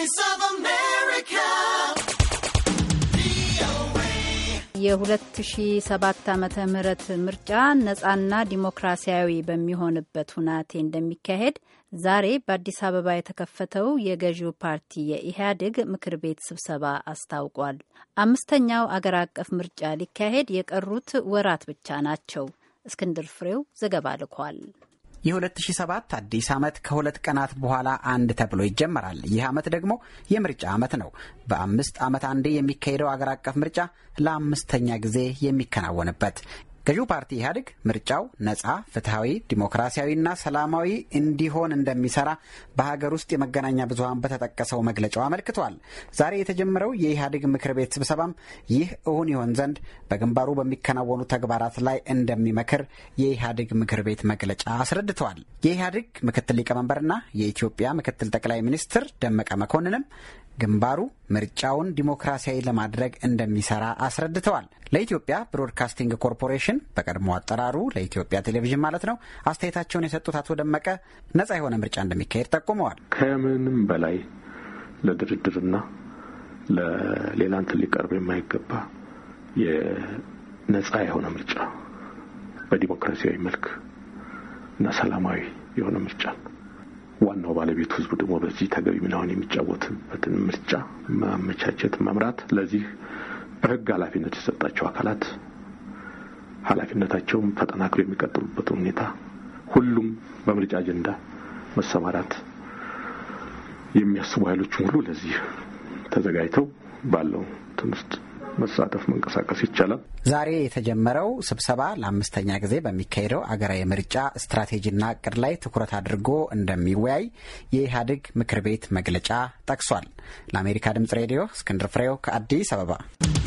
Voice of America. የ2007 ዓመተ ምህረት ምርጫ ነጻና ዲሞክራሲያዊ በሚሆንበት ሁናቴ እንደሚካሄድ ዛሬ በአዲስ አበባ የተከፈተው የገዢው ፓርቲ የኢህአዴግ ምክር ቤት ስብሰባ አስታውቋል። አምስተኛው አገር አቀፍ ምርጫ ሊካሄድ የቀሩት ወራት ብቻ ናቸው። እስክንድር ፍሬው ዘገባ ልኳል። የ2007 አዲስ ዓመት ከሁለት ቀናት በኋላ አንድ ተብሎ ይጀመራል። ይህ ዓመት ደግሞ የምርጫ ዓመት ነው። በአምስት ዓመት አንዴ የሚካሄደው አገር አቀፍ ምርጫ ለአምስተኛ ጊዜ የሚከናወንበት ገዢው ፓርቲ ኢህአዴግ ምርጫው ነጻ፣ ፍትሐዊ፣ ዲሞክራሲያዊና ሰላማዊ እንዲሆን እንደሚሰራ በሀገር ውስጥ የመገናኛ ብዙኃን በተጠቀሰው መግለጫው አመልክቷል። ዛሬ የተጀመረው የኢህአዴግ ምክር ቤት ስብሰባም ይህ እውን ይሆን ዘንድ በግንባሩ በሚከናወኑ ተግባራት ላይ እንደሚመክር የኢህአዴግ ምክር ቤት መግለጫ አስረድተዋል። የኢህአዴግ ምክትል ሊቀመንበርና የኢትዮጵያ ምክትል ጠቅላይ ሚኒስትር ደመቀ መኮንንም ግንባሩ ምርጫውን ዲሞክራሲያዊ ለማድረግ እንደሚሰራ አስረድተዋል። ለኢትዮጵያ ብሮድካስቲንግ ኮርፖሬሽን በቀድሞ አጠራሩ ለኢትዮጵያ ቴሌቪዥን ማለት ነው አስተያየታቸውን የሰጡት አቶ ደመቀ ነጻ የሆነ ምርጫ እንደሚካሄድ ጠቁመዋል። ከምንም በላይ ለድርድርና ለሌላ እንትን ሊቀርብ የማይገባ የነጻ የሆነ ምርጫ በዲሞክራሲያዊ መልክ እና ሰላማዊ የሆነ ምርጫ ዋናው ባለቤቱ ህዝቡ ደግሞ በዚህ ተገቢ ሚናውን የሚጫወትበትን ምርጫ ማመቻቸት፣ መምራት ለዚህ በህግ ኃላፊነት የሰጣቸው አካላት ኃላፊነታቸውም ተጠናክሮ የሚቀጥሉበትን ሁኔታ ሁሉም በምርጫ አጀንዳ መሰማራት የሚያስቡ ኃይሎችም ሁሉ ለዚህ ተዘጋጅተው ባለው እንትን ውስጥ መሳተፍ መንቀሳቀስ ይቻላል። ዛሬ የተጀመረው ስብሰባ ለአምስተኛ ጊዜ በሚካሄደው አገራዊ ምርጫ ስትራቴጂና እቅድ ላይ ትኩረት አድርጎ እንደሚወያይ የኢህአዴግ ምክር ቤት መግለጫ ጠቅሷል። ለአሜሪካ ድምጽ ሬዲዮ እስክንድር ፍሬው ከአዲስ አበባ